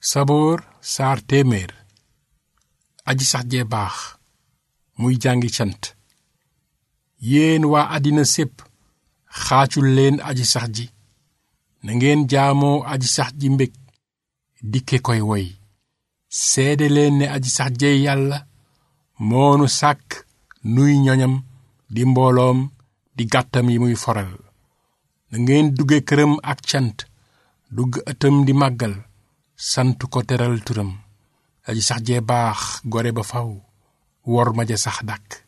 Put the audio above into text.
saboor saar téeméer aji sax jee baax muy jàngi cant yéen waa àddina sépp xaacul leen aji sax ji na ngeen jaamoo aji sax ji mbég dikke koy woy seede leen ne aji sax jey yàlla moonu sàkk nuy ñoñam di mbooloom di gàttam yi muy foral na ngeen dugge këram ak cant dugg ëttam di màggal sant ko teral turam aji sax jee baax gore ba faw wor ma ja sax dàkk